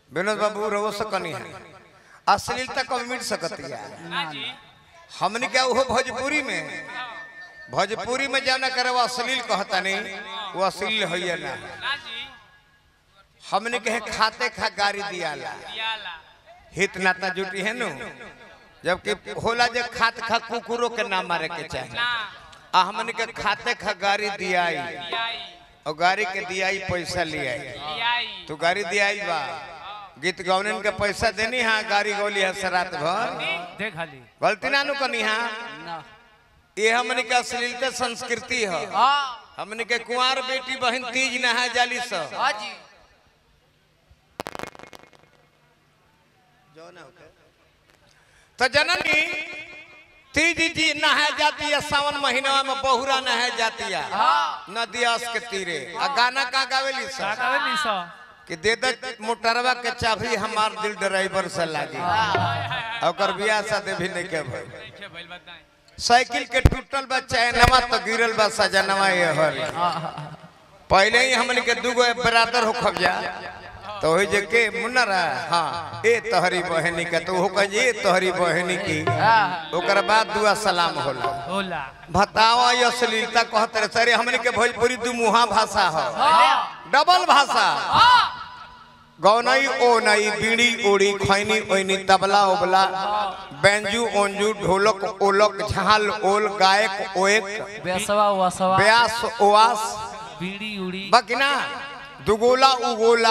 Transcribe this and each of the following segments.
विनोद बाबू रहो सकनी है अश्लीलता कब मिट सकती है ना जी हमने क्या वो भोजपुरी में भोजपुरी में जाना करे वो अश्लील कहता नहीं वो अश्लील है ना ना जी हमने कहे खाते खा गाड़ी दियाला याला हित नाता जुटी है नु जबकि होला जे खात खा कुकुरों के ना मारे के चाहे ना आ हमने के खाते खा गाड़ी दियाई लियाई और गाड़ी के दियाई पैसा लियाई लियाई तू गाड़ी दियाई बा गीत गौनन के पैसा देनी हाँ गाड़ी गौली है सरात भर देख हाली गलती ना नु कनी हाँ ना ये हमने के अश्लीलता संस्कृति है हाँ हमने के कुंवार बेटी बहन तीज नहा जाली स हाँ जी तो जननी तीज जी नहा जाती है सावन महीना में बहुरा नहा जाती है नदियास के तीरे आ गाना का गावेली का सा कहवे नी सो कि दे दे मोटरवा के चाबी हमार दिल ड्राइवर से लागी ओकर बियाह शादी भी नहीं के भइल देखे भइल बताएं साइकिल के टूटल बा चैनवा तो गिरल बा सजनवा ये हर पहले ही हमन के दूगो बरादर हो खबजा तो वही जे के मुन्नरा हाँ ए तोहरी बहनी के तो हो कहे ए तोहरी बहनी की ओकर बाद दुआ सलाम होला होला भतावा ये अश्लीलता कहते रहे सरे हमन के भोजपुरी दू मुहा भाषा हो डबल भाषा गौनई ओ नई बीड़ी ओड़ी खैनी ओइनी तबला ओबला बेंजू ओंजू ढोलक ओलक झाल ओल गायक ओएक बेसवा वसवा ब्यास ओआस बीड़ी उड़ी बकिना दुगोला उगोला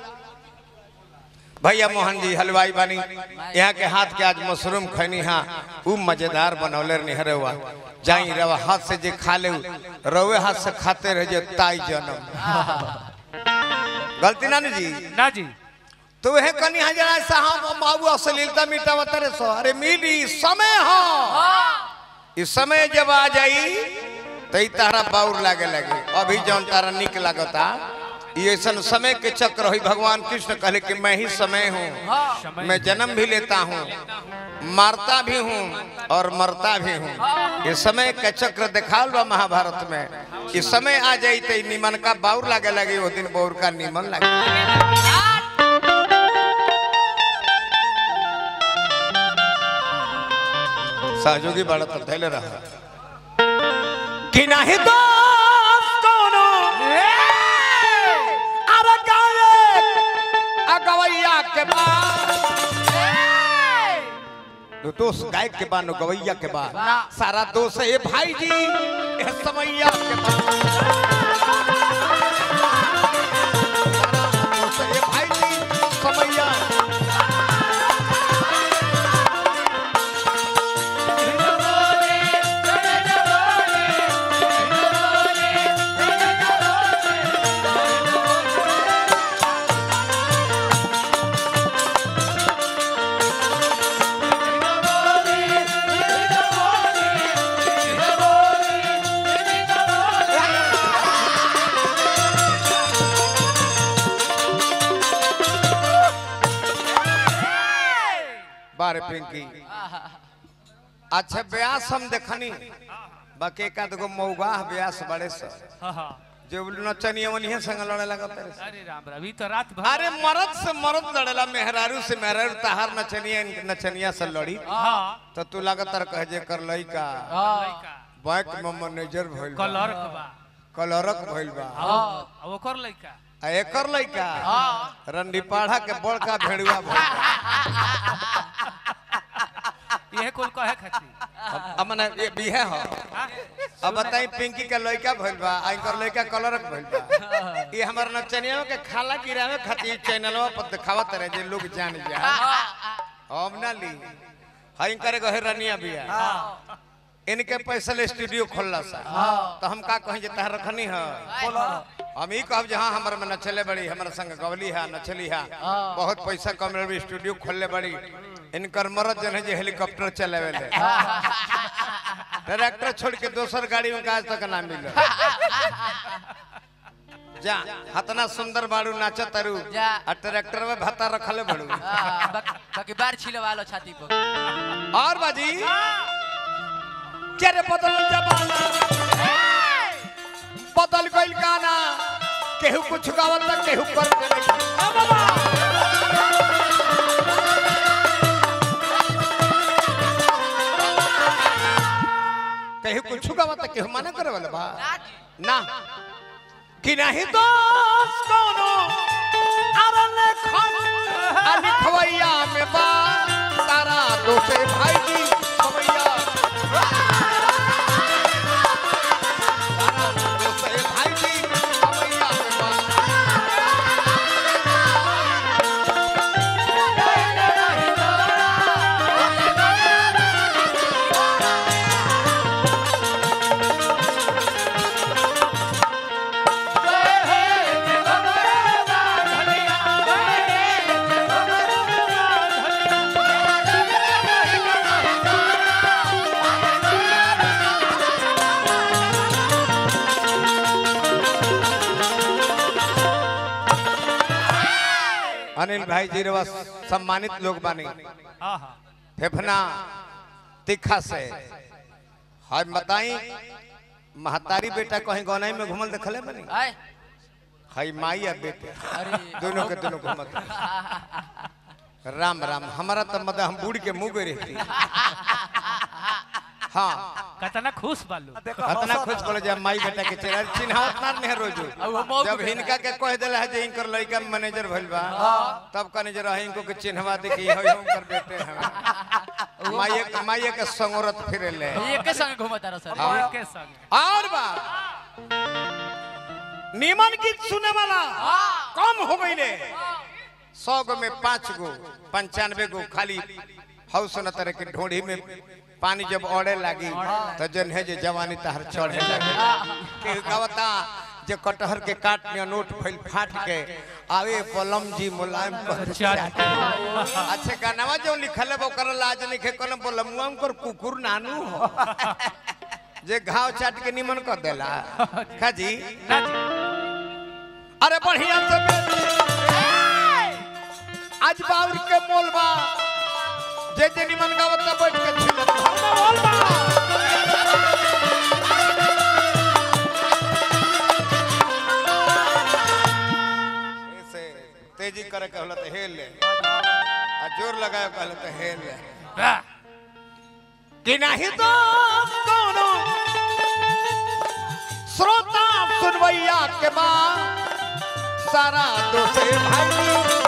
भैया मोहन जी हलवाई बानी यहाँ के हाथ के आज मशरूम खैनी हाँ उ मजेदार बनौले निहरे हुआ जाई रवा हाथ से जे खा ले रवे हाथ से खाते रह जे ताई जन्म गलती ना नी जी ना जी तो वह कनी हजार साहब बाबू अश्लीलता मिटावत रे सो अरे मिली समय हो इस समय जब आ जाई तो ई तारा बाउर लागे लगे अभी जौन तारा निक लागता ये ऐसा समय के चक्र हुई भगवान कृष्ण कहले कि मैं ही समय हूँ मैं जन्म भी लेता हूँ मारता भी हूँ और मरता भी हूँ ये समय का चक्र दिखाल बा महाभारत में इस समय आ जाई तो ई निमन का बाउर लागे लगे वो दिन बाउर का निमन लगे सहयोगी बड़ा तो धैले रहा कि नहीं दोस्त कोनो अरे गायक अगवैया के बाद दो दोस्त गायक के बाद गवैया के बाद सारा दोस्त है भाई जी ये समैया के बाद सारा दोस्त है भाई जी समैया बारे पिंकी अच्छा ब्यास हम देखनी बाकी एक आध गो मौगा ब्यास बड़े से हाँ हाँ जो नचनिया वनिया संग लड़े लगा तेरे से। अरे राम अभी तो रात भर अरे मर्द से मर्द लड़ेला मेहरारू से मेहरारू तहार नचनिया नचनिया से लड़ी हाँ तो तू लगातार कह जे कर लइका लइका बैंक में मैनेजर भइल बा कलर बा कलरक भइल बा आ ओकर लइका आ एकर लइका रंडीपाड़ा के बड़का भेड़ुआ भइल बा यह कुल कहे खाती अब मने ये बिहे हो अब बताई पिंकी के लइका भइल बा आ इनकर लइका कलरक भइल बा ये हमर नचनिया के खाला गिरावे खातिर चैनलवा पर दिखावत रहे जे लोग जान जा हम ना ली हई करे गहे रनिया बिया इनके पैसा ले स्टूडियो खोलला सा तो हम का कहीं जे तहर रखनी है हम ही कहब जहाँ हमर में नचले बड़ी हमर संग गवली है नचली है बहुत पैसा कम भी स्टूडियो खोलले बड़ी इनकर मरद जन है जे हेलीकॉप्टर चलावे ले ट्रैक्टर छोड़ के दोसर गाड़ी में आज तक ना मिल जा हतना सुंदर बाड़ू नाचत तारू जा। आ ट्रैक्टर में भत्ता रखले बड़ू हाँ, बाकी बाकी बार छिलवा लो छाती पर और बाजी क्या रे बदल जमाना बदल गइल गाना केहू कुछ गावत त केहू कर मना करे वाला बा ना जी ना कि नहीं तो कोनो अरल खन अलिखवैया में बा सारा दोषे भाई जी खवैया सारा दोषे भाई जी खवैया में बा अनिल भाई जी रवा सम्मानित लोग बानी हाँ हाँ फेफना तीखा से हम बताई महतारी बेटा कहीं गौनाई में घूमल देखले बनी आए हई माई आ बेटे अरे दोनों के दोनों घूमत राम राम हमारा तो मतलब हम बूढ़ के मुंह गई रहती हाँ कतना खुश बालू अतना खुश पड़े जब माई बेटा के चेहरा चिन्हावत ना नहीं रोज अब वो मौक जब पे हिनका के कह दिला है जे इनकर लड़का मैनेजर भइल बा तब कने जरा इनको के चिन्हवा दे कि हई उनकर बेटे हैं माई माई के संगरत फिरे ले ये के संग घूमता रहा सर हाँ। के संग और बा नीमन गीत सुने वाला कम हो गई ने सौ गो में पांच गो पंचानवे गो खाली हाउस न तरह के ढोढ़ी में पानी जब ओढ़े लगी तो जन है जे जवानी तहर चढ़े लगे के गवता जे कटहर के काट में नोट फैल फाट के आवे पलम जी मुलायम कर चाट अच्छे गानावा जो लिखल है वो कर लाज नहीं खे कलम बोलमुआ कर कुकुर नानू हो जे घाव चाट के निमन कर देला खाजी ना जी अरे बढ़िया से बेटी। आज बाउर के मोलबा जे जे निमन गावत ना बैठ के छिलत हमरा मोलबा ऐसे तेजी करे कहला तो हेल ले आ जोर लगाए कहला तो हेल ले वाह, कि नहीं तो कोनो श्रोता सुनवैया के बाद सारा दोषे भाई